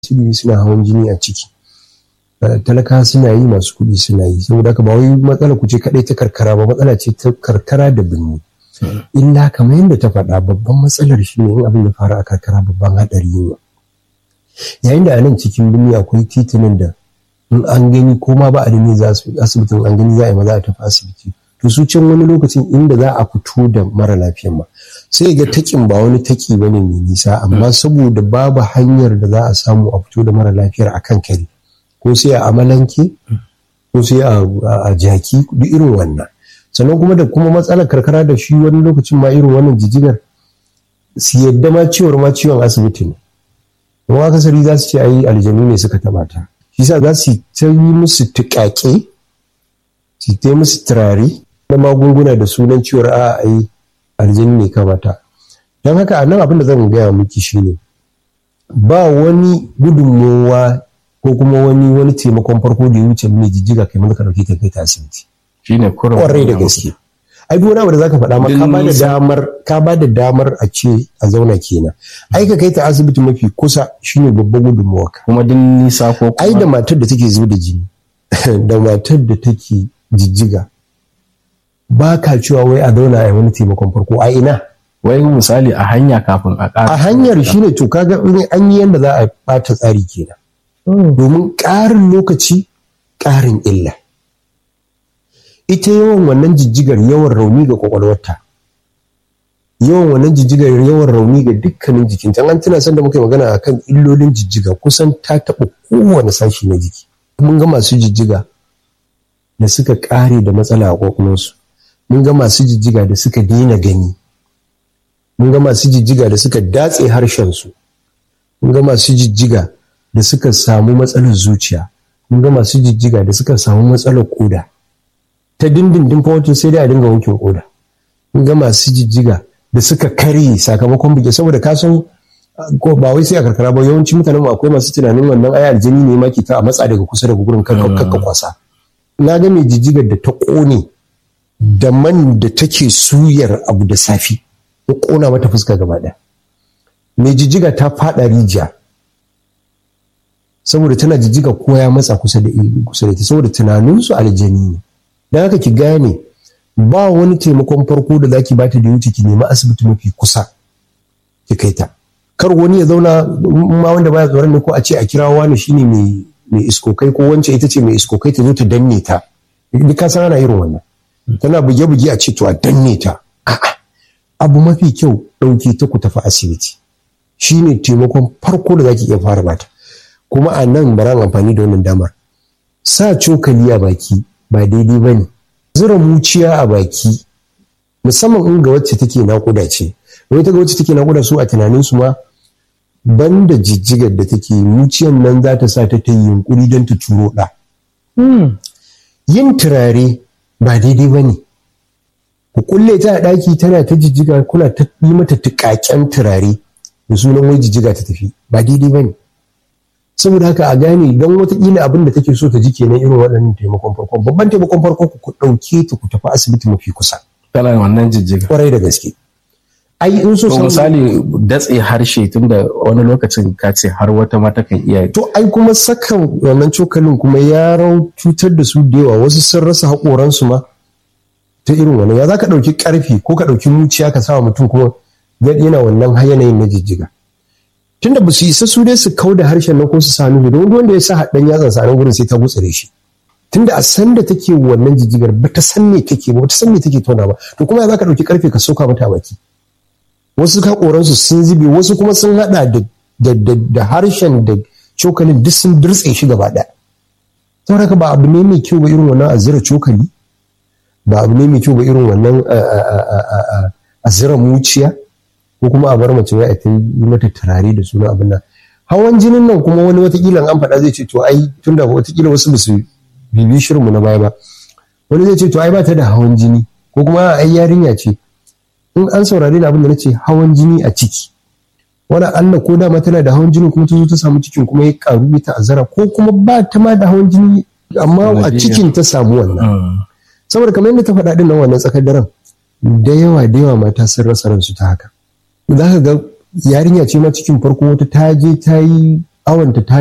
ilimi suna hawan jini a ciki talaka suna yi masu kuɗi suna yi saboda haka ba wai matsala ku ce kaɗai ta karkara ba matsala ce ta karkara da birni illa kamar yadda ta faɗa babban matsalar shi ne in abin ya faru a karkara babban haɗari ne yayin da a nan cikin birni akwai titunan da in an gani ko ma ba a da ne za su asibitin an gani za a yi maza a tafi asibiti to su can wani lokacin inda za a fito da mara lafiyan ma sai ga takin ba wani taki bane mai nisa amma saboda babu hanyar da za a samu a fito da mara lafiyar a kan kare ko sai a amalanke ko sai a jaki duk irin wannan sannan kuma da kuma matsalar karkara da shi wani lokacin ma irin wannan jijigar su yadda ma ciwon ma ciwon asibiti ne kuma akasari za su ce ayi aljanu ne suka taba ta shi sa za su ta yi musu tuƙaƙe su ta musu turare na magunguna da sunan ciwon a ayi aljanu ne kamata don haka a nan abin da zan gaya miki shine ba wani gudunmowa ko kuma wani wani taimakon farko da ya wuce mai jijjiga kai maka dauke ta kai ta asibiti shine kurin kwarai da gaske ai duk wani abu da zaka faɗa ma ka ba da damar ka ba da damar a ce a zauna kenan ai ka kai ta asibiti mafi kusa shine babban gudunmawa kuma din nisa ko ai da matar da take zuba da jini da matar da take jijjiga ba ka cewa wai a zauna a wani taimakon farko a ina wai misali a hanya kafin a ƙara a hanyar shine to kaga an yi yanda za a ɓata tsari kenan domin ƙarin lokaci ƙarin illa ita yawan wannan jijjigar yawan rauni ga kwakwalwarta yawan wannan jijjigar yawan rauni ga dukkanin jikin an tuna san da muka yi magana akan illolin jijjiga kusan ta taɓa kowane sashi na jiki mun ga masu jijjiga da suka ƙare da matsala a kwakwalwarsu mun ga masu jijjiga da suka daina gani mun ga masu jijjiga da suka datse harshensu mun ga masu jijjiga da suka samu matsalar zuciya mun ga masu jijjiga da suka samu matsalar koda ta dindindin fa sai dai a dinga wankin koda mun ga masu jijjiga da suka karye sakamakon buge saboda ka san ko ba wai sai a karkara ba yawanci mutanen akwai masu tunanin wannan ai aljini ne ma ke ta a matsa daga kusa daga gurin kakka kwasa na ga mai jijjigar da ta kone da man da take suyar abu da safi ya kona mata fuska gaba ɗaya mai jijjiga ta faɗa rijiya saboda tana jijjiga ko ya matsa kusa da kusa da ita saboda tunaninsu aljani ne don haka ki gane ba wani taimakon farko da zaki bata da wuce ki nemi asibiti mafi kusa ki kai ta kar wani ya zauna ma wanda baya tsoron ne ko a ce a kira wani shine mai mai iskokai ko wance ita ce mai iskokai ta zo ta danne ta duk ka san ana irin wannan tana buge-buge a ce to a danne ta a'a abu mafi kyau ɗauke ta ku tafi asibiti shine taimakon farko da zaki iya fara bata kuma a nan baran amfani da wannan damar sa cokali a baki ba daidai ba ne zura muciya a baki musamman in ga wacce take naƙuda ce wai ta ga wacce take naƙuda su a tunanin su ma banda jijjigar da take muciyan nan za ta sa ta ta yi yunkuri don ta turo ɗa yin turare ba daidai ba ne ku kulle ta a ɗaki tana ta jijjiga kuna ta yi mata tuƙaƙen turare da sunan wai jijjiga ta tafi ba daidai ba ne saboda haka a gane don watakila abin da take so ta ji kenan irin waɗannan taimakon farko babban taimakon farko ku ɗauke ta ku tafi asibiti mafi kusa kana wannan jijjiga kwarai da gaske ai in so to misali datse harshe tunda wani lokacin ka ce har wata mata kan iya to ai kuma saka wannan cokalin kuma ya rau cutar da su da yawa wasu sun rasa haƙoransu ma ta irin wannan ya za ka ɗauki ƙarfi ko ka ɗauki muciya ka sa mutum kuma yana wannan yanayin na jijjiga tunda ba su isa su dai su kau da harshen nan ko su sa nufi don wanda ya sa haɗin yatsan sa nan gurin sai ta gutsire shi tunda a san da take wannan jijjigar ba ta san me take ba ta san me take tona ba to kuma ya za ka ɗauki ƙarfe ka soka mata a baki wasu haƙoransu sun zube wasu kuma sun haɗa da harshen da cokalin duk sun dirtse shi gaba ɗaya saboda haka ba abu ne mai kyau ba irin wannan a zira cokali ba abu ne mai kyau ba irin wannan a zira muciya ko kuma a bar mace wai a ta yi mata turare da suna abin nan hawan jinin nan kuma wani watakila an faɗa zai ce to ai tunda watakila wasu ba su bibi shirinmu na baya ba wani zai ce to ai ba ta da hawan jini ko kuma ai yarinya ce in an saurari da abin da nace hawan jini a ciki wani Allah ko dama tana da hawan jini kuma ta zo ta samu cikin kuma ya karu ya ta'azzara ko kuma ba ta ma da hawan jini amma a cikin ta samu wannan saboda kamar yadda ta faɗa din nan wannan tsakar daren da yawa da yawa mata sun rasa ransu ta haka za ka ga yarinya ce ma cikin farko wata ta je ta yi awanta ta